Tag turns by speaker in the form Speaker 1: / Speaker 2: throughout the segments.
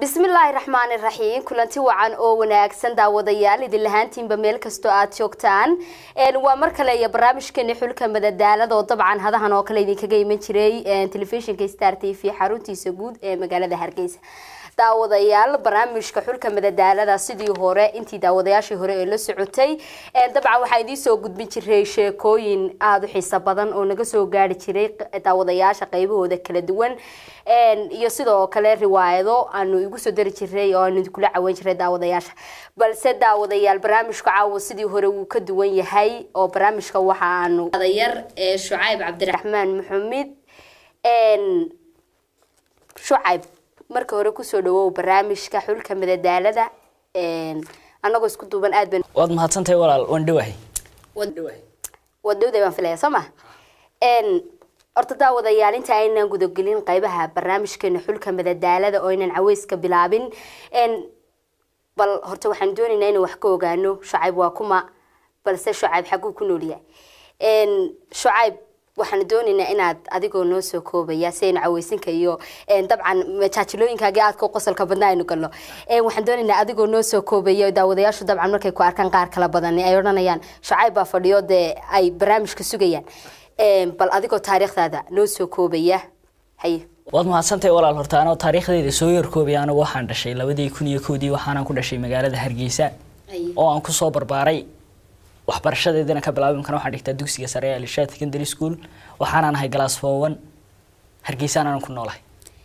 Speaker 1: bismillaahi raxmaani raxiim kulanti wacan oo wanaagsan daawadayaal idin lahaantiinba meel kastoo aad joogtaan waa mar kale iyo barnaamijkeeni xulka madadaalada oo dabcan hadahan oo kale idinkaga iman jiray telefishinka star t v xaruntiisa guud ee magaalada hargeysa daawadayaal barnaamijka xulka madadaalada sidii hore intii daawadayaashii hore ee la socotay dabcan waxaa idiin soo gudbin jiray sheekooyin aada u xiiso badan oo naga soo gaari jiray daawadayaasha qaybahooda kala duwan iyo sidoo kale riwaayado aanu igu soo dari jiray oo aanu kula cawan jiray daawadayaasha balse daawadayaal barnaamijka caawa sidii hore wuu ka duwan yahay oo barnaamijka waxa aanu yar ee shucayb cabdiraxmaan maxamed shucayb marka hore kusoo dhawow barnaamijka xulka madadaalada anagoo isku duuban aad ban
Speaker 2: waad mahadsantahay walaal waan dhawahay
Speaker 1: waad dhowday baan filaya soo ma horta daawadayaal inta aynaan gudagelin qaybaha barnaamijkeena xulka madadaalada oo aynan caweyska bilaabin bal horta waxaan doonaynaa inaan wax ka ogaano shucayb waa kuma balse shucayb xaguu ku noolyahay shucayb waxaan doonaynaa inaad adigoo noo soo koobaya si aynu caweysinka iyo dabcan majaajilooyinkaagii aadka qosolka badna aynu galno waxaan doonaynaa adigoo noo soo koobaya daawadayaashu dabcan markay ku arkaan qaar kala badan ay odhanayaan shucayb baa fadhiyo dee ay barnaamijka sugayaan bal adigoo taariikhdaada noo soo koobaya haye
Speaker 2: waad mahadsantahay walaal horta anoo taariikhdayda soo yarkoobaya anigu waxaan dhashay labadii kun iyo kowdii waxaanan ku dhashay magaalada hargeysa oo aan kusoo barbaaray waxbarashadeedana ka bilaabay imkana waxaan dhigtaa dugsiga sare ee alishaad secondary school waxaanaan ahay galaas foowan hargeysaan ku noolahay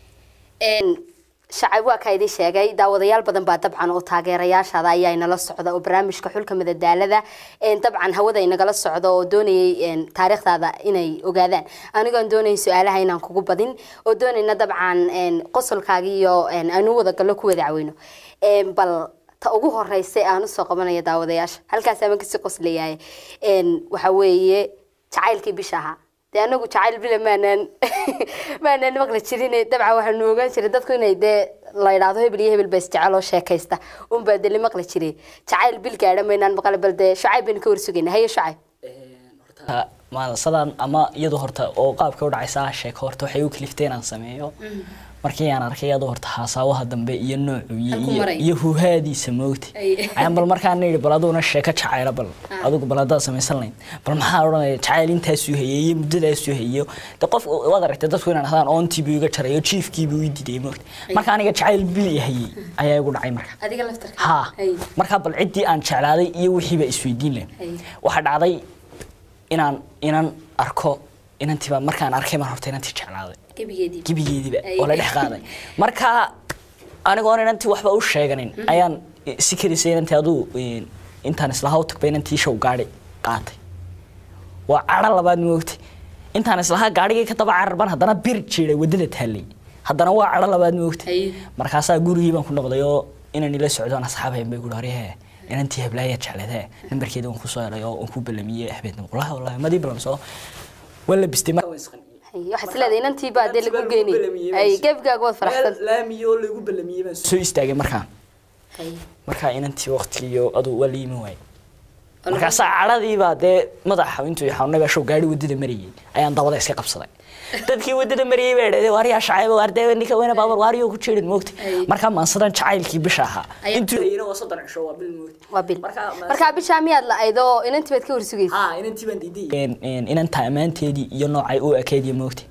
Speaker 1: shacab waa kaa idin sheegay daawadayaal badan baa dabcan oo taageerayaashaada ayaa inala socda oo barnaamijka xulka madadaalada dabcan hawada inagala socda oo doonayay taariikhdaada inay ogaadaan anigoon doonayay su-aalaha inaan kugu badin oo doonayna dabcan qosolkaaga iyo aanu wada gallo ku wada caweyno bal ta ugu horeysa aan usoo qabanaya daawadayaasha halkaas ama kasii qoslayahay waxa weeye jacaylkii bisha ahaa dee anagu jacayl bila maanaan maanaan maqli jirin dabcan waxaanu ogaan jiray dadku inay dee la yidhaahdo hebel iyo hebel ba isjecel oo sheekaysta unbaa dee la maqli jiray jacayl bil gaadha maynaan maqli bal dee shucayb baynu ka warsugayna haye shucayb
Speaker 2: sadaan ama iyadu horta oo qaabka u dhacaysa sheeko horta waxay u kaliftay inaan sameeyo markii aan arkay iyadoo horta haasaawaha dambe iyo noocu iyo huhaadiisa moogta ayaan bal markaan yidhi bal aduuna sheeko jacayla bal adigu bal haddaad samaysan lahayd bal maxaa odhanaya jacayl intaasuu hayay iyo muddadaasuu hayo de qof waad aragtay dadku inaan hadaan oontiibuu iga jaray oo jiifkiibuu ii diday moogta marka aniga jacayl bil hayay ayaa igu dhacay marka ha markaa bal ciddii aan jeclaaday iyo wixiiba isweydiin leh waxaa dhacday inaan inan arko inantiiba markaan arkay mar horta inantii jeclaaday gebigeediiba oo la dhex qaaday marka anigoon inantii waxba u sheeganin ayaan si kadisa inantii aduu intaan islahaa u tagba inantii show gaadhi qaatay waa cadho labaad moogtay intaan islahaa gaadhigii ka daba cararban haddana bir jiiday waddada taallay haddana waa cadho labaad moogtay markaasaa gurigii baan ku noqday oo inaan ila socdoon asxaabayn bay guhi hore hee inantii heblaaya jecleedee nambarkeeda waan kusoo helay oo waan ku ballamiyey habeenna wallahi wallahi madii ballamsoo waan labistay
Speaker 1: waxaa isleedahay inantii baa dee lagu geynay ay gebgaaga waad faraxsan
Speaker 2: laamiyo oo lagu ballamiyey baan soo istaagay markaa markaa inantii waqtigiiyo aduu waa la yimi waayey markaasaa cadhadiibaa dee madaxa intuu xanuunaba show gaari waddada marayay ayaan dabada iska qabsaday dadkii waddada marayay baa idhahdeen waaryaa shacayba waardee ninka weyna baabar waariyoo ku jeedin moogta markaa maansadan jacaylkii bisha ahaa intuu waa soddon cisho waa bil moogta
Speaker 1: waa bil markaa bishaa miyaad la-ayd oo inantii baad ka warsugaysa
Speaker 2: ha inantii baan diiday inanta ammaanteedii iyo noocay u ekeediyo moogta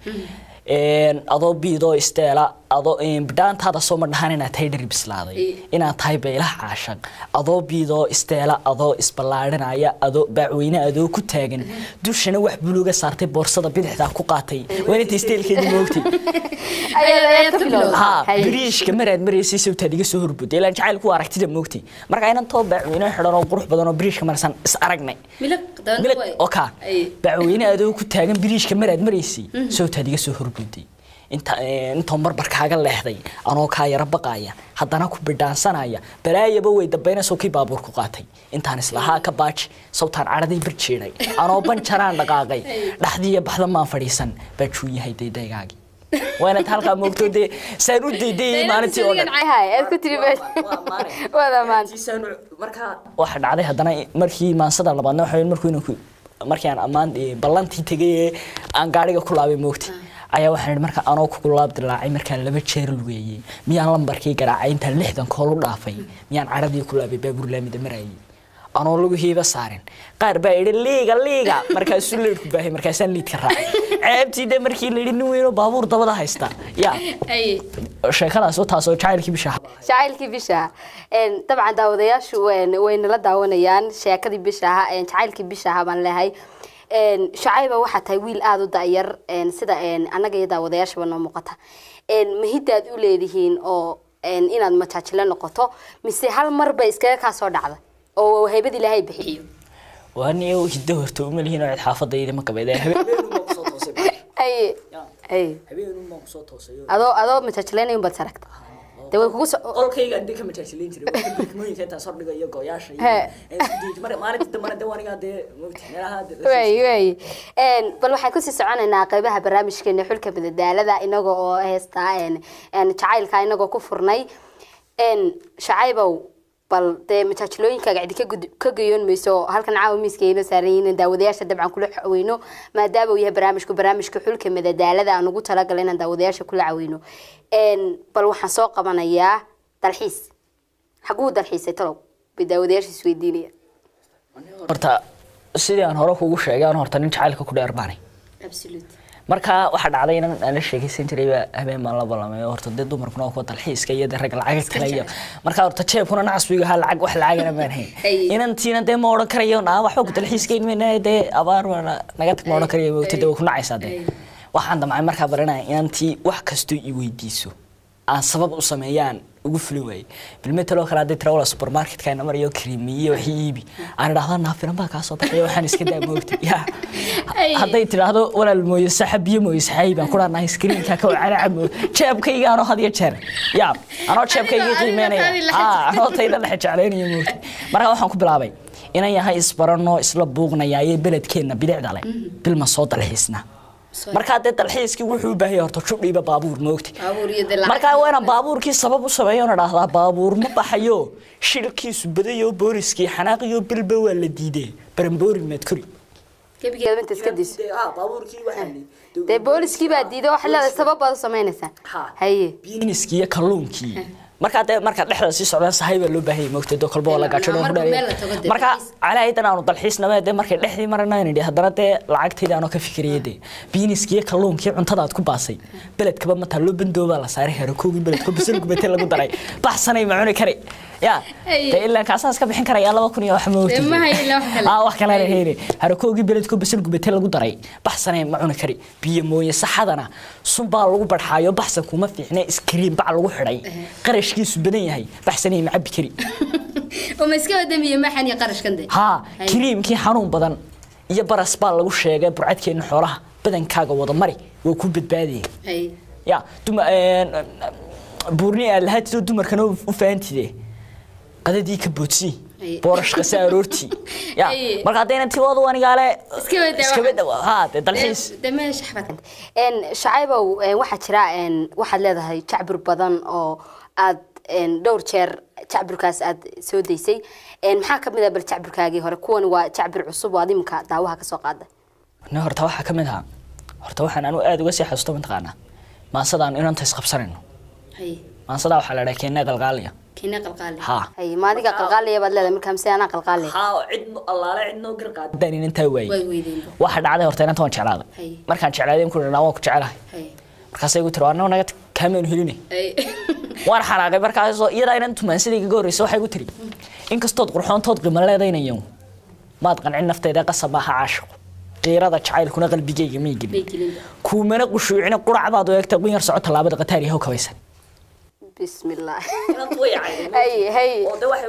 Speaker 2: adoo biidoo isteela adoo bidhaantaada soo ma dhahan inaad tahay dhari bislaaday inaad tahay baylaha caashaq adoo biidoo isteela adoo isballaadhinaya adoo baacweyne adoo ku taagan dushana wax buluga saartay boorsada bidixdaa ku qaatay waa inta isteelkeedii moogtay ha biriishka maraad maraysay sawtaad iga soo horbuday ilaan jacaylku aragtida moogtay marka inantoo baacweyne xidhan oo qurux badan oo biriishka marsan is aragnay miliq oka baacweyne adoo ku taagan biriishka maraad maraysay sawtaad iga soo horbuday intoo marbarkaaga leexday anoo kaa yaro baqaaya haddana ku bidhaansanaya balaayaba way dambaynayso kii baabuurku qaatay intaan islahaa ka baaji sawtaan cadhadii bir jiiday anoo banjaraan dhaqaaqay dhaxdiiya baxda maan fadhiisan baa juu yahay daydaygaagii waa inaad halkaa moogto dee saan u daydayay maalintii oo dhan waxa dhacday haddana markii maansada labaadna waxa markuu inanku markii aan ammaan ballantii tegay ee aan gaadhiga ku laabay moogtay ayaa waxaan idhi marka anoo kugu laab dilaacay markaan laba jeer lugeeyey miyaan lambarkii garaacay intaan lixdan kool u dhaafay miyaan caradii ku laabay baabuur laamida marayay anoo lagu hiiba saarin qaar baa idhi liiga liiga markaasuu leedku baahay markaasaan liidka raacay ceebtii de markii la yidhi nin weynoo baabuur dabada haysta ya sheekadaas taasoo jacaylkii bisha
Speaker 1: jacaylkii bisha dabcan daawadayaashu way nala daawanayaan sheekadii bisha jacaylkii bisha baan leehay shacayba waxaa tahay wiil aada u da'yar sida annaga iyo daawadayaashaba noo muuqata mahidaad u leedihiin oo inaad majaajilo noqoto mise hal mar bay iskaga kaa soo dhacda oo haybad ilaahay bixiyo
Speaker 2: waani hiddo horta uma lihiin oo cid xaafadayda ma qabeed
Speaker 1: adoo adoo majaajilaynayn baad saragta de way kugu
Speaker 2: qolkayga andi ka majaajilayn jiray barkimooyinka intaas hordhiga iyo gooyaasha maalinta dambana de anigaa dee
Speaker 1: way way bal waxaan kusii soconaynaa qeybaha barnaamijkeena xulka madadaalada inaga oo heestaa jacaylka inagoo ku furnay shacaybow bal dee majaajilooyinkaaga cidi ka geyoon mayso halkan caawa miiska inoo saaran yihiin daawadayaasha dabcan kula caweyno maadaama uu yahay barnaamijku barnaamijka xulka madadaalada aan ugu talagalay inaan daawadayaasha kula caweyno bal waxaan soo qabanayaa dalxiis xaguu dalxiisay talow bay daawadayaasha isweydiinaya
Speaker 2: horta sidii aan hore kugu sheegay aan horta nin jacaylka ku dheer baanay marka waxaa dhacday inan aan la sheekaysan jirayba habeen baan la ballamay horta dee dumarkuna waa kuwa dalxiiska iyo dee rag lacag kale iyo marka horta jeebkuna nacasbiga ha lacag wax lacagana maan hayn inantiina dee ma odhan karayo naa waxba ku dalxiiskayn mayna dee abaar naga tag ma odhan karayo moogta dee way ku nacaysaa dee waxaan damcay markaa baranaya inantii wax kastoo i weydiiso aan sabab u sameeyaan ugu fuli waayey bilmetaloo kale hadday tira wala supermarketka ina marayo krimiyo waxii iibi aan idhahda naafiran baa kaa soo baxaya waxaan iska daa moogta ya hadday tidhaahdo walaal mooye saxa biyo mooye saxay baan ku dhahnaa iskriinka ka wacana mo jeebkayga anoo had iyo jeer ya anoo jeebkayga qiimeynaya ha anoo tayda dhexe jeclaynaya moogta marka waxaan ku bilaabay inan yahay isbarano isla buuqnaya iyo beledkeenna bidicda leh bilma soo dalxiisna markaa dee dalxiiskii wuxuu u baahaya horta jubdhiiba baabuur moogta markaa waa inaan baabuurkii sabab u sameeyo on idhaahdaa baabuur ma baxayo shilkiisu badayo booriskii xanaaqiyo bilba waa la diidee baranboorin maad kori
Speaker 1: dee booliskii baa diiday waxaad leedahay sabab baad u samaynaysaa haye
Speaker 2: biiniskii iyo kalluunkii markaa dee marka dhexda sii socdaan sahay baa loo baahayay moogta doo kolba waa la gaajado ku dhalay marka calaayidan aanu dalxiisnaba dee markay dhexdii marana nidhi haddana dee lacagtayda anoo ka fikiraya dee biiniskii iyo kalluunkii cuntada aad ku baasay beledkaba mataa loo bandoobaa la saaray harakoogii beledko basal gubate lagu daray baxsanay ma cuni kari ya dee ilaa kaasaan iska bixin karaya laba kun iyo wax moogta wax kalena heyni harakoogii beledko basal gubate lagu daray baxsanay ma cuni kari biyo mooye saxadana sun baa lagu barxaayo baxsan kuma fiicne iskriin bac lagu xidhay qarashkiisu badan yahay baxsanay ma cabi kari
Speaker 1: ma iska wadamiye maxan iyo qarashkan de
Speaker 2: haa kiriimkii xanuun badan iyo baras baa lagu sheegay burcadkeena xoolaha badankaaga wada mari waa ku badbaadaya ya duma buurni aad lahaatidoo dumarkana u faahantide qadadii ka boodsii boorash qase aroortii ya marka haddayna tiwadu anigaale iskaba dhawa ha dee dalxiis
Speaker 1: shacaybow waxaa jira waxaad leedahay jacbur badan oo aad dhowr jeer jacburkaas aad soo daysay maxaa kamid ah bal jacburkaagii hore kuwani waa jacbur cusub oo aad imika daawaha kasoo qaada
Speaker 2: ne horta waxaa ka mid ahaa horta waxaan anu aada uga sii xasuusto mataqaanaa maasadaan inanta isqabsanayno maasadaa waxaa la dhaha keena qalqaaliya ha
Speaker 1: maadiga qalqaalaya baad leedahay markaa mise anaa qalqaalaya
Speaker 2: ha cid allaale cid noo gar qaadaan inantaa waayey waxa dhacday horta inanta waan jeclaaday markaan jeclaaday ku dhanaa waan ku jecelahay markaasay igu tiri waa naga kaameynu helinay waan xanaaqay markaasoo iyadaa inan tumaan sidii kaga horreysay waxay igu tiri inkastood qurxoontood qiimo leedaynayo maad qancin naftayda qasab maaha caashiqo qiirada jacaylkuna qalbigayga may gelin kuumana qushuucina qurac baad u eegtay qun yar soco tallaabada qataari how kabaysan
Speaker 1: بسم الله
Speaker 2: هي هي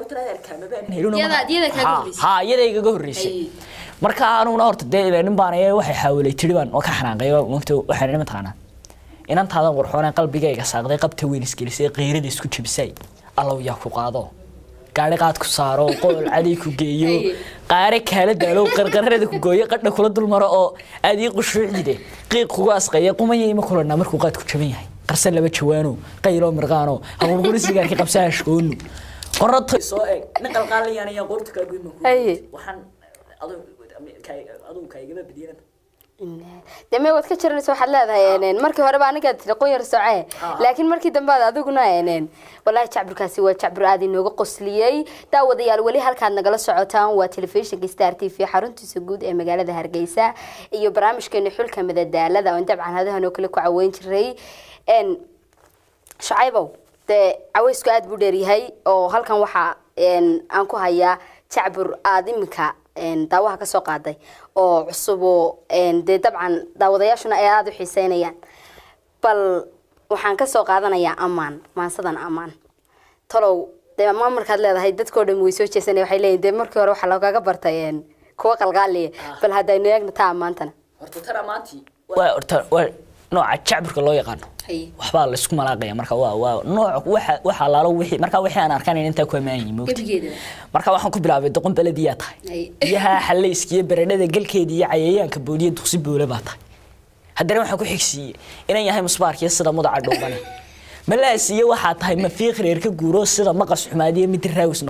Speaker 2: ها iyada igaga horeysay marka anuguna horta dee nin baan ayaa waxay xaawilay tiri baan oo ka xanaaqay waqti waxaan nima taqaanaa inantaadan qurxoonaan qalbigayga saaqday qabta weyn isgelisay qiirada isku jabisay allow yaa ku qaado gaari qaad ku saaro qol cadi ku geeyo qaare kaala daalo qarqarada ku gooyo qadha kula dulmaro oo aad ii qushuucide qiiq kugu asqaya qumaya ima kulana markuu qaad ku jaban yahay qarsan laba jawaano qaylo mirqaano haqulquli sigaarkii qabsaa ashkoonu qorrato soo eeg nin qalqaalayaan ayaa qorta kaa goyma waxaan aduu kaygama badiyana
Speaker 1: dee may waad ka jaranaysa waxaad leedahay markii horeba anigaad tiri qoyar socee laakiin markii dambe aad adiguna wallaahi jacburkaasi waa jacbur aad inooga qosliyey daawadayaal weli halkaad nagala socotaan waa telefishinka star t v xaruntiisa guud ee magaalada hargeysa iyo barnaamijkeena xulka madadaalada oon dabcan hadahan oo kale ku caweyn jiray shacaybow dee caweysku aada buu dheeryahay oo halkan waxaa aan ku hayaa jacbur aada iminka daawaha ka soo qaaday oo cusuboo dee dabcan daawadayaashuna ay aada u xiiseynayaan bal waxaan ka soo qaadanayaa ammaan maansadan ammaan talow dee ammaan markaad leedahay dadkao dhan way soo jeesanaya waxay leeyihin dee markii hore waxaa loogaga bartay kuwa qalqaaliya bal haddaynu eegna taa ammaantana
Speaker 2: horta tan ammaantii waa horta waa nooca jacburka loo yaqaano waxbaa la isku malaaqaya marka waa waa nooc waxa waxa laalo wixii marka wixii aan arkaan inta ku amaanayay moogta marka waxaan ku bilaabay doqon baladiya tahay biyaha xaleyska iyo baradhada galkeeda iyo cayayaanka booliya duqsi boole baa tahay haddana waxaan ku xigsiiyey inaan yahay musbaarkiyo sida mudaca dhowbane malaas iyo waxaa tahay mafiiq reer ka guuro sida maqas xumaadiyo mid raawis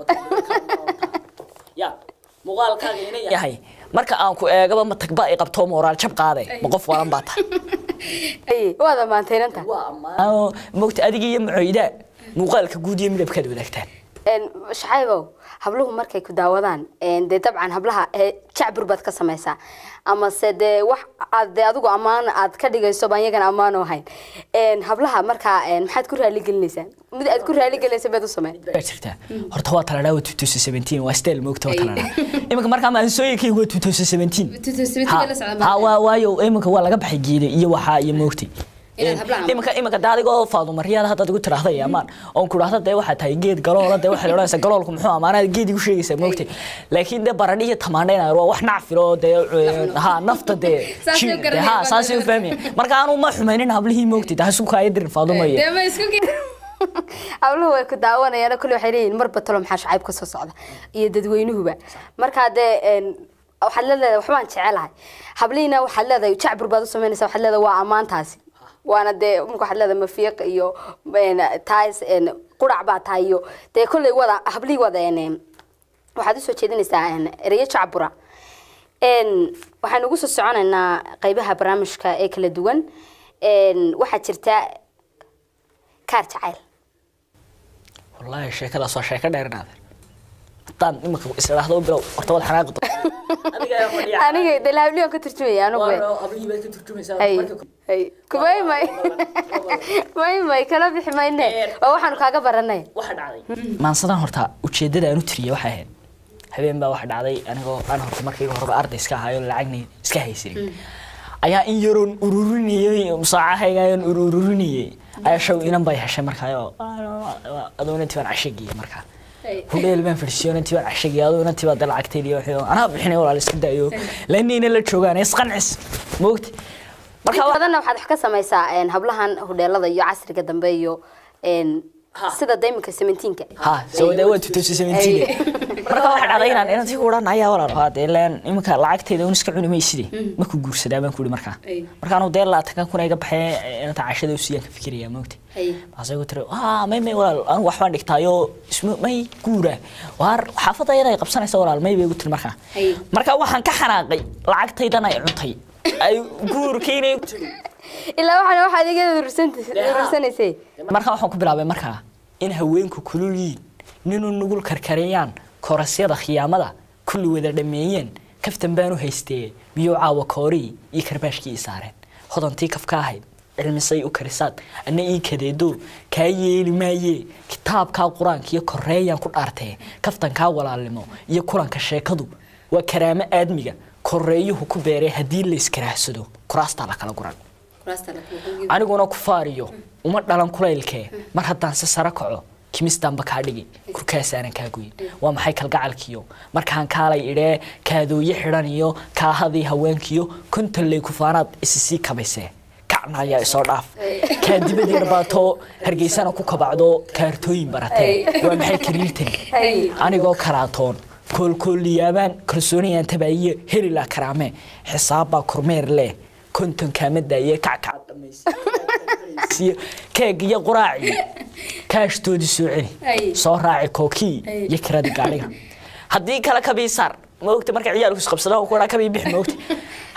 Speaker 2: ya muuqaalkaaga inay yahay marka aan ku eegaba ma tagba ay qabto moraal jab qaade ma qof walan baa tahay
Speaker 1: waad ammaantaynanta
Speaker 2: mogta adiga iyo macoyda muuqaalka guud iyo midabkaad wadaagtaan
Speaker 1: shacaybow habluhu markay ku daawadaan dee dabcan hablaha jacbur baad ka samaysaa amase dee wax aad dee adigu ammaan aad ka dhigayso baan yagan ammaan u ahayn hablaha markaa maxaad ku raaligelinaysaa mid aad ku raaligelinaysa baad u sameyn
Speaker 2: baa jirtaa horta waa taladhaa waa 2017 waa style moogta waa taladhaa iminka markaa maansooyinkaygu waa 2017 ha waa waayo iminka waa laga baxay geeda iyo waxaa iyo moogtay iminka iminka dee adigoo faadumaryaada haddaad igu tiraahda iyo amaan oon ku dhahda dee waxaa tahay geed galoola dee waxaad odhanaysaa galoolku muxuu amaanaad geed igu sheegaysaa moogtay laakiin dee baradhi iyo tamaandhayna waa wax nacfilo dee ha nafta dee ha saasay u fahmaya marka aanu ma xumaynin hablihii moogtay dee hasuku kaaya dirin faadumaya
Speaker 1: habluhu way ku daawanayaan kulli waxay leeyihin marba talo maxaa shacayb ka soo socda iyo dadweynuhuba markaa dee waxaad leedahay waxbaan jecelahay hablihiina waxaad leedahay jacbur baad u samaynaysaa waxaad leedahay waa ammaantaasi waana dee marka waxaad leedahay mafiiq iyo taas qurac baa tahay iyo dee kolley wada hablihii wada waxaad usoo jeedinaysaa ereyo jacbura waxaan ugu soo soconaynaa qeybaha barnaamijka ee kala duwan waxaa jirta kaar jacayl
Speaker 2: wallaahi sheekadaas waa sheeko dheer naadir haddaan iminka isdhaahdo u bilow horta wad xanaaqi doon
Speaker 1: aniga de lahabliyan ka turjumaya anugu kumay may may may kala bixi mayne waa waxaanu kaaga baranay
Speaker 2: maansadan horta ujeedada aan u tiriyay waxay ahayd habeen baa waxa dhacday anigoo aan horta markayga horeba arday iska ahayo lacagna iska haysanin ayaa in yaroon ururinayay musaacahayga ayaan ururinayay ayaa shaw inan bay heshay markaayo adoona tibaan cashagiya markaa hudheel baan fadhisiyo inantii baan cashagiya adoo inantii baa dee lacagtaydi iyo anaa bixinay walaal iska daayo laaniina la joogaan isqancis moogti
Speaker 1: marka badanna waxaad wax ka samaysaa hablahan hudheelada iyo casriga dambe iyo sida dayminka seventeenka
Speaker 2: ha soo dee waa tutusi seventeen marka waxaa dhacday inaan inantii ku odhan ayaa walaal waa dee leen iminka lacagteeda un iska cuni mayside markuu guursadaa baan ku ihi markaa markaanu dee laatankan kun iga baxee inanta cashada usiyaan ka fikirayaa moogta maase ku tiri aa may may walaal anu waxbaan dhigtaayo isma may guura waar xaafadda iyada ay qabsanaysa walaal may bay igu tiri markaa marka waxaan ka xanaaqay lacagtaydan ay cuntay ay guurkiinay
Speaker 1: ilaa waxaana waxaad iga urursanaysay
Speaker 2: marka waxaan ku bilaabay markaa in haweenku kulul yiin ninuu nugul karkariyaan korasyada khiyaamada kulli wada dhameeyeen kaftan baan u haystee miyuu caawa koorii iyo karbaashkii i saareen hodantii kafka ahayd cilmisay u karisaad anna ii kadeedo kaa yeeli maayee kitaabkaa qur-aanka iyo koreeyaan ku dhaartee kaftankaa walaalnimo iyo kulanka sheekadu waa karaamo aadmiga koreeyuhu ku beeree haddii layskaraahsado kuraastaa la kala guran aniguna ku faariyo uma dhalan kulaylkee mar haddaan si sare kaco kimistaanba kaa dhigi kurkaasaanan kaa goyin waa maxay kalgacalkiyo markaan kaalay idhee kaadooye xidhan iyo kaahadii haweenkiyo kontalley kufaanaad isisii kabaysee kacna ayaa isoo dhaaf kaa dibad yarbaatoo hargeysana ku kabacdo kaartooyin baratee waa maxay kariirtani anigoo karaatoon koolkooliyaabaan kalsooniyaan tabaayiye helilaa karaame xisaabbaa kormeer leh konton kaamadaye kackac keeg iyo quraaci kaashtoodii soo celi soo raaci kookii iyo kirada gaadhiga haddii kale kabii saar maogta marka ciyaalku isqabsadaan ku kabii bix maogta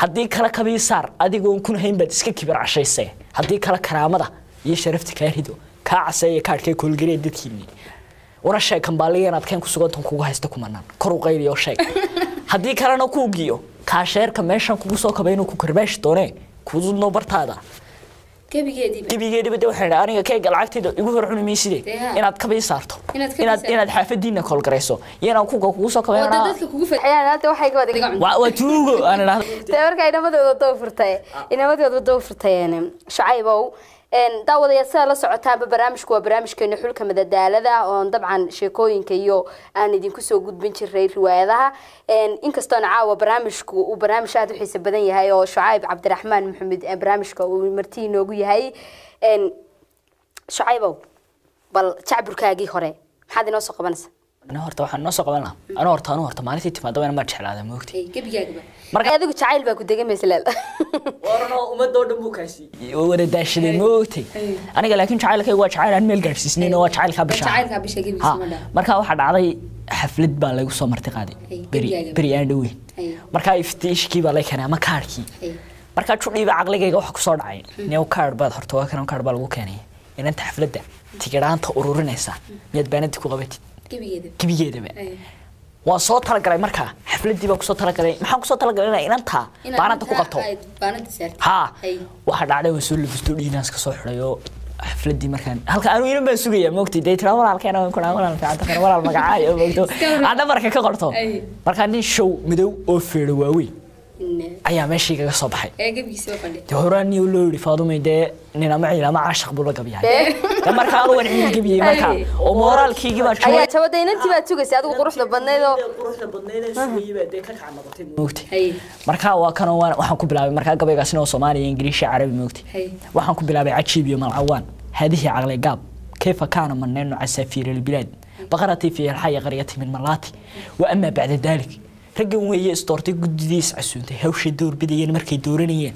Speaker 2: haddii kale kabii saar adigoon kun hayn baad iska kibir cashayse haddii kale karaamada iyo sharafta kaa rido kaa caseeya kaadhkee koolgaree dadkiinni una sheeg kambaaliga inaad keen ku sugantan kugu haysta kumanaan kor u qayliyo sheeg haddii kalena kuu giyo kaasheerka meeshan kugu soo kaba inuu ku karbaashi doonee kududno bartaada
Speaker 1: gebigeediiba
Speaker 2: gebigeediba de waxay aniga keega lacagteeda igu hor cuni mayside
Speaker 1: Dee haa.
Speaker 2: inaad kabii saarto
Speaker 1: Inaad kabii
Speaker 2: inaad
Speaker 1: saarto.
Speaker 2: inaad xaafadiina koolgarayso iyo inaan kuga kugu soo
Speaker 1: oo dad
Speaker 2: kaba
Speaker 1: dadka kugu fadhiyaan hadda waxay ka wada
Speaker 2: waa waa tuugo aan idhaahdo
Speaker 1: dee marka inamadooda doo furtay inamadooda doo furtayeen shacaybow een daawadayaal sida la socotaanba barnaamijku waa barnaamijkeena xulka madadaalada oon dabcan sheekooyinka iyo aan idinku soo gudbin jiray riwaayadaha een inkastoona caawa barnaamijku uu barnaamij aada u xiiso badan yahay oo shucayb cabdiraxmaan maxamed ee barnaamijka uu marti inoogu yahay een shucaybow bal jacburkaagii hore maxaad inoo soo qabanaysaa
Speaker 2: ana horta waxaan noo soo qaban lahaa ana horta anu horta maalintii timaada waa ma jeclaada moogti
Speaker 1: gebigaagaba
Speaker 2: Marka-
Speaker 1: adigu jacayl baa ku degay masleel
Speaker 2: warano ummadoo dhan buu kaasi wada daashaday moogtay aniga laakiin jacaylkayga waa jacayl aan meel gaadhsiisnayn oo waa jacaylkaa bisha
Speaker 1: jacaylkaa bisha gebigiisa
Speaker 2: Ha,
Speaker 1: ma dhaha.
Speaker 2: markaa waxaa dhacday xaflad baa lagu soo marti qaaday
Speaker 1: Ay,
Speaker 2: beri
Speaker 1: gebigaaga.
Speaker 2: beri aan dhoweyn
Speaker 1: Ay.
Speaker 2: markaa iftiishkii baa lay keenay ama kaarhkii
Speaker 1: Ay.
Speaker 2: markaa judhiiba caqligayga waxa kusoo dhacay new kaarh baad horta waa kanan kaarh baa lagu keenay inanta xafladda tigidhaanta ururinaysa miyaad baanadii ku qabatid
Speaker 1: gebigeeda
Speaker 2: gebigeedaba waan soo talagalay markaa xafladii baan kusoo talagalay maxaan kusoo talagalay inaa inantaa baanada ku qabto
Speaker 1: baanada saarta
Speaker 2: haa
Speaker 1: Ay.
Speaker 2: waxaa dhacday waan soo labisto dhiinaas ka soo xidhay oo xafladii markaan halka anu inan baan sugaya moogtay dee tiraa walaalkeena waan kunaa walaal fiicanta kana walaal magacaayo moogto aan dhabarka ka qorto
Speaker 1: Ay.
Speaker 2: markaa nin show madow oo feedho waaweyn
Speaker 1: Inna.
Speaker 2: ayaa meeshii kaga soo baxay
Speaker 1: ee gebigiisa waa fadhi
Speaker 2: dee horaan niyo loo yidhi faadumay dee nin ama ciil ama caashaq buu la gabyahay dee markaa anu waan ciil gebiyey markaa
Speaker 1: Ay.
Speaker 2: oo mooraalkiigii baa
Speaker 1: ayaa jawada inantii baad sugaysa adigu quruxda badnayd oo
Speaker 2: quruxda badnayd ee sugayay baa dee ka kaca noqotay moogtay
Speaker 1: hay
Speaker 2: markaa waa kanoo waan- waxaan ku bilaabay markaa gabaygaasina oo soomaaliya ingiriishi carabi moogtay
Speaker 1: hay
Speaker 2: waxaan ku bilaabay cajiib iyo malcawaan هذه عقل قاب كيف كان منين عسافير البلاد بقرتي في الحي قريتي من ملاتي وأما بعد ذلك رجل ويا استورتي قديس عسونتي هوش الدور بدين مركي دورنيين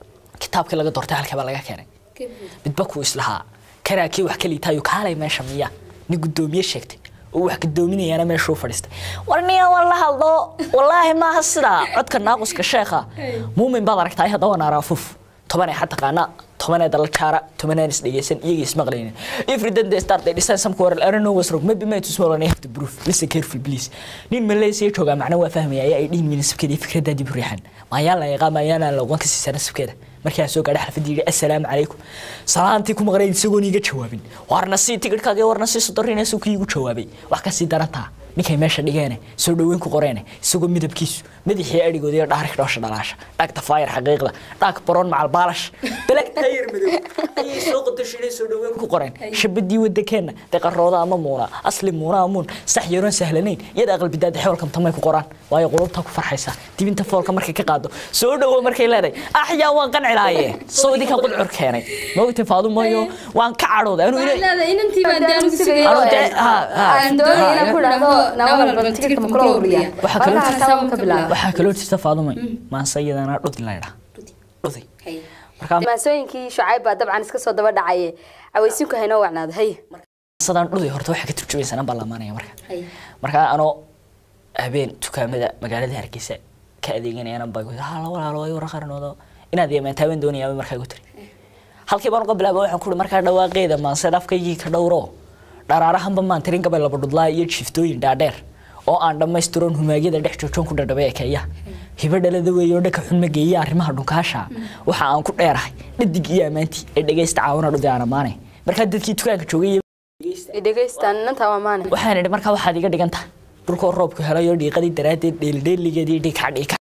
Speaker 2: كتابك لقى دورتي هالك بلقى كان
Speaker 1: gebigeeda
Speaker 2: بدبكو إسلها كراكي وحكلي تايو كالي ما شمية نقدوم يشكتي وواx gudoominayana meeshuu fadhiistay warniya walla hadlo wallaahi maaha sidaa codka naaquska sheekha muumin baad aragtaay hadda waan araafuf tobanee xa taqaana tobanee dala jaara tobaneen is dhegeysan iyaga ismaqlaynin every day they start they decide some quarrel I don't know what's wrong maybe my too small and I have to prove listen careful please nin Malaysia jooga macna waa fahmaya ay dhihin min sabkeeda fikradda dib u riixan maayaan la yaqaan maayaan la qoon ka siisan sabkeeda markii aan soo gaadhay xalfadii yidhi assalaamu calaykum salaantii ku maqnayd isagoon iiga jawaabin warna sii tigidhkaaga warna sii sodorinaysa kii igu jawaabay wax ka sii darantaa ninkay meesha dhigeene soo dhaweyn ku qoreene isagoo midabkiisu madaxii adhigooda iyo dhaarik dhoosha dhalaasha dhagta faayar xaqiiqda dhag baroon macal baalash beleg tayar madow ayay soo qodashay inay soo dhaweyn ku qoreen shabadii waddankeenna deqarooda ama muuna asli muuna amuun sax yaroon sahlanayn iyada aqal bidaada xewalka tamay ku qoraan waayo qulubta ku farxaysa dibinta foolka markay ka qaado soo dhawo markay leedahay axyaa waan qanci laaye sawdinkan qudcur keenay maogtay faadumayo waan ka cadhooday anuu inay
Speaker 1: leeda inantii baan daan ugu sugay
Speaker 2: Anuu dee- ha, ha.
Speaker 1: aan doonay inaan ku dhahdo nawal bal tigirka ma kula ururiya
Speaker 2: Waxaa kaloo
Speaker 1: Halkaa
Speaker 2: jirta-
Speaker 1: xisaab ka bilaaba
Speaker 2: waxaa kaloo jirta faadumay maanse iyadana dhudi la ydhaa dhudi
Speaker 1: hay
Speaker 2: markaa
Speaker 1: maansooyinkii shucayb baa dabcan iska soo daba dhacaye cawaysiinku haynoo wacnaado hay
Speaker 2: sadaan dhudi horta waxaa ka turjumaysanaan baa lamaanaya marka
Speaker 1: hay
Speaker 2: markaa anoo habeen dukaamada magaalada hargeysa ka adeeganayana baa guda hala walaalo way waraqaranoodo inaad yeemaan doonayaaba markaa gu tiri halkii baan uga bilaaba waxaan kuhi markaa dhawaaqeeda maanseed afkaygii ka dhowro dharaarahanba maan tirin gabay laba dhudlaa iyo jiiftooyin dhaadheer oo aan dhammaystiroon humaagyada dhex joojoon ku dhadhabay ekeeya hibo dhalada weeye oo dhaka xun ma geeya arrimaha dhunkaasha waxa aan ku dheerahay dhadig iyo ammaantii ee dhegaysta caawana dhudi aan ammaanay markaa dadkii dukaanka joogay
Speaker 1: dhegeystaan inantaa waa maane
Speaker 2: waxaan idhi markaa waxaad iga dhigan tahay dhulkoo roobku helayo dhiiqadii daraaddeed dheeldheeligeedii dhigka dhigka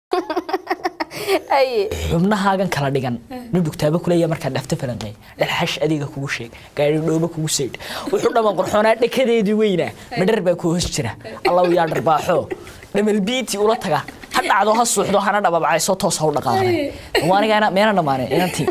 Speaker 1: haye
Speaker 2: xubnahaagan kala dhigan nin dhugtaaba kuleeya markaa dhafta falanqeey dhalxash adiga kugu sheeg gaari dhooba kugu seydh wuxuu dhaman qurxoonaa dhekadeedii weynaa madhar baa ku hoos jira allaw yaa dharbaaxo dhamal biiti ula taga ha dhacdo ha suuxdo hana dhababcayso toos ha u dhaqaaqnay waanigaana meena dhammaanay inantii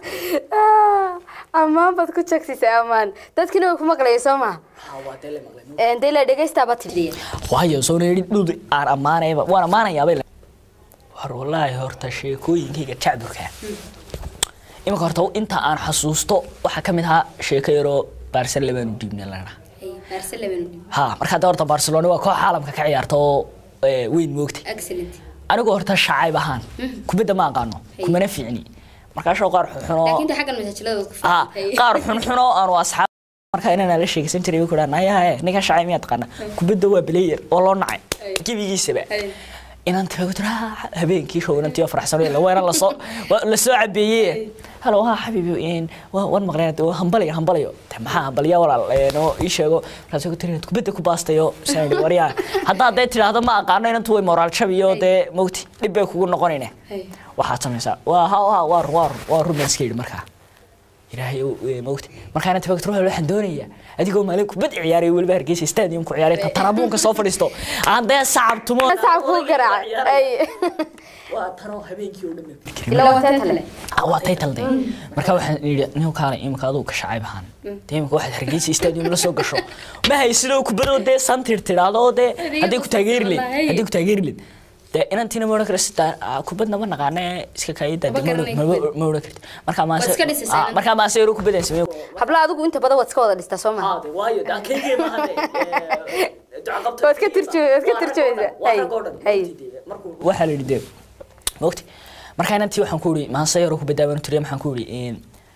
Speaker 1: ammaan baad ku jegsisay ammaan dadkina way ku maqlaya soo maha dee la dhegeystaaba tidhiya
Speaker 2: waayo soo needhi dhudi aan ammaanayba waan ammaanayaabay war wallaahi horta sheekooyinkayga jacburka iminka horta inta aan xasuusto waxaa ka mid ahaa sheeko yaroo baarsalle baanu dhiibnay lana ha markaa de horta barcelona waa koox caalamka ka ciyaarta oo eh, weyn moogta
Speaker 1: excellent
Speaker 2: anigu horta shacayb ahaan kubadda ma aqaano kumana fiicni markaasoo qaar xunxuno
Speaker 1: laakiin inta xaggan masaajilada ka
Speaker 2: ah qaar xunxuno aanu asxaab markaa inaan la sheegaysan jiray ku dhahan ayaha ninka shacay miyaad taqaana kubadda waa player oo loo nacay gebigiisaba inaan tago tira habeenkii show inantii faraxsan la weeran la soo la soo cabeeyay halo ha xabiibi in waan maqleen oo hambalayo hambalayo maxaa hambaliya walaal oo ii sheego raasoo ku tiri kubadda ku baastayo saani wariya hadda haday tiraahdo ma aqaano inantu way moraal jabiyo dee mowti dhib bay kugu noqonayne waxaad samaysaa waa ha waa waa waa waa rubenska yidhi markaa ilaahay mowti markaana tabagtro waxaan doonayaa adigoo maalin kubad ciyaaray weliba hargeysa stadium ku ciyaaray tarabuunka soo fadhiisto aan dee sacab tumo
Speaker 1: sacab ku garaacay
Speaker 2: waa tanoo habeenkii oo dhan
Speaker 1: ilaa waa taytale
Speaker 2: waa taytalday marka waxaan yidhi nin kaale imika aduu ka shacayb ahaan dee imika waxaad hargeysa stadium la soo gasho ma haysidoo kubadoo dee santir tidhaahdo oo dee hadday ku taageeri leed hadday ku taageeri leed dee inantiina ma odhan kara sita kubadna ma naqaana iska kaayida ma odhan karti markaa maase markaa maase yaro kubadaan sameeyo
Speaker 1: habla adigu inta badan waad iska wada dhistaa soo maha
Speaker 2: waayo daa kaygee maaha
Speaker 1: waad ka tirjoo waad ka tirjooysaa
Speaker 2: waxaa la yidhi dee mogti markaa inantii waxaan ku yidhi maase yaro kubaddaa baan tiriya maxaan ku yidhi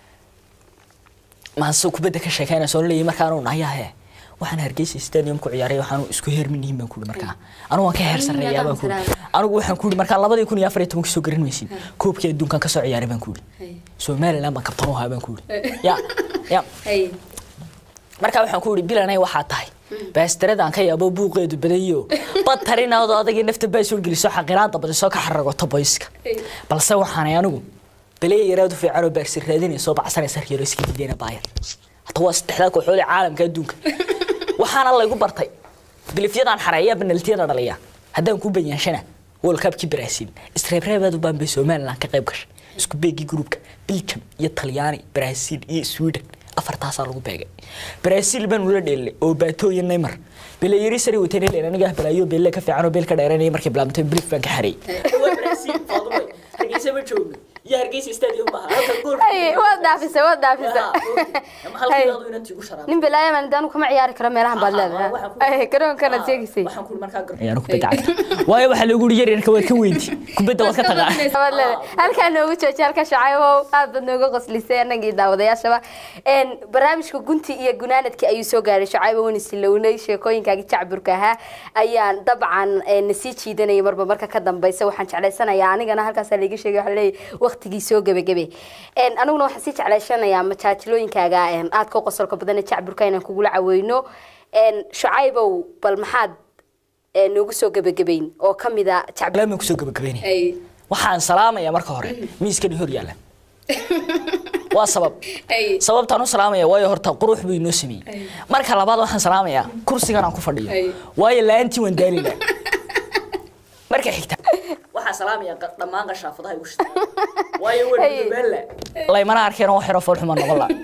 Speaker 2: maase kubadda ka sheekeyna soo leeyahay markaanu nahayahe waxaan hargeysa stadium ku ciyaaray waxaan isku heerminihin baan kuuri markaa anigu waan ka heer sarreeyaa baan kuuri anigu waxaan kuuri markaa labadii kun iyo afar iyo tobankii soo garan maysin koobkii adduunkan kasoo ciyaaray baan kuuri somaliland baan kabtan u ahaa baan kuuri ya ya markaa waxaan ku yidhi bilanay waxaa tahay baastaradan ka yaabo buuqeedu badayo batarinaado adagii nafta baa soo geliso xaqiraada badisoo ka xaragoto boyska balse waxaanay anigu baleya yaraad u fiican oo baagsi raadinayso bacsanaysa riyaro iska diidayna baayar hata waa saddexdaa kooxood ee caalamka adduunka waxaana laygu bartay bilifyadan xareeya banaltiyada dhaliya haddaan ku banyaashana world cupkii brazil isreebreebaadu baan bay somaliland ka qayb gashay isku beegii gruupka belgium iyo talyaani brazil iyo sweden afartaasaa lagu beegay brazil baan ula dheelnay oo baato iyo neymar bele yari sari wateen heleen aniga balaayo belle ka fiican oo beel ka dheeranaya markay bilaabantay bilif baan ka xareeyay hargeysa ma joogno iyo hargeysa stadium maaha
Speaker 1: waad dhaafisa waad dhaafisa nin belaaya maan daanu kama ciyaari karo meelahan baad leedahay garoonkanaad sheegaysay
Speaker 2: ayaan kubadda cagta waayo waxaa lagu yiri yaryarka waad ka weynti kubadda waad ka taqaa
Speaker 1: halkaa noogu jooji halka shacaybow aad baad nooga qoslisay annagii daawadayaashaba barnaamijka gunti iyo gunaanadkii ayuu soo gaaray shacaybo wani silownay sheekooyinkaagii jacburka ahaa ayaan dabcan nasii jiidanayay marba marka ka dambeysa waxaan jeclaysanayaa anigana halkaasaa laiga sheegay waxaa leeyahay waqtigii soo gebagabe aniguna waxaan sii jeclaysanayaa majaajilooyinkaaga aad ka qosolka badan ee jacburka inaan kugula caweyno shacaybow bal maxaad noogu soo gebagabeyn oo kamida
Speaker 2: jacbulaama kusoo gebagabeynaya waxaan salaamaya marka hore miiskani hor yaalla waa sabab sababtaan u salaamaya waayo horta qurux buu inoo sameeyey marka labaad waxaan salaamayaa kursigan aan ku fadhiyo waayo la-aantii waan daalila marka xigta waxaan salaamaya dhammaan qashaafadaha igu shita waayo wadbaala laymana arkeen oo xiro foolxuma noqon la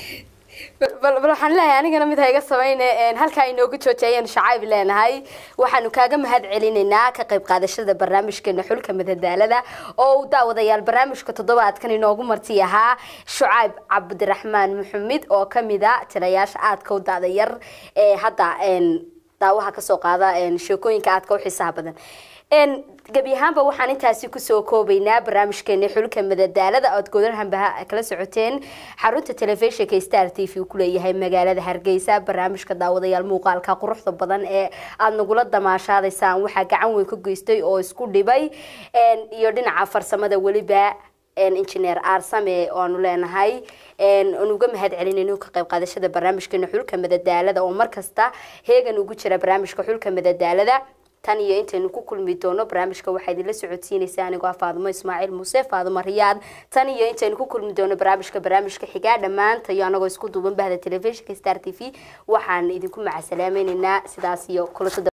Speaker 1: bal waxaan leeyahay anigana mid hayga samayne halkaa inoogu joojayeen shacayb leenahay waxaanu kaaga mahad celinaynaa ka qayb qaadashada barnaamijkeena xulka madadaalada oo uu daawadayaal barnaamijka toddobaadkan inoogu marti ahaa shucayb cabdiraxmaan maxamed oo kamida tirayaasha aadka u da'da yar ee hadda daawaha kasoo qaada sheekooyinka aadka u xiisaha badan gebi ahaanba waxaan intaasi kusoo koobaynaa barnaamijkeeni xulka madadaalada ood godanhanbaha kala socoteen xarunta telefishinka star t v ku leeyahay magaalada hargeysa barnaamijka daawadayaal muuqaalka quruxda badan ee aada nagula damaashaadaysaan waxaa gacan weyn ka geystay oo isku dhibay iyo dhinaca farsamada weliba injineer aarsame oanu leenahay aan uga mahad celinayno ka qayb qaadashada barnaamijkeena xulka madadaalada oo markasta heegan ugu jira barnaamijka xulka madadaalada tan iyo intaynu ku kulmi doono barnaamijka waxaa idinla socodsiinaysa anigoo ah faadumo ismaaciil muuse faadumo riyaad tan iyo intaynu ku kulmi doono barnaamijka barnaamijka xigaa dhammaanta iyo anagoo isku duuban bahda telefishinka star t v waxaan idinku macasalaamaynaynaa sidaas iyo kulatada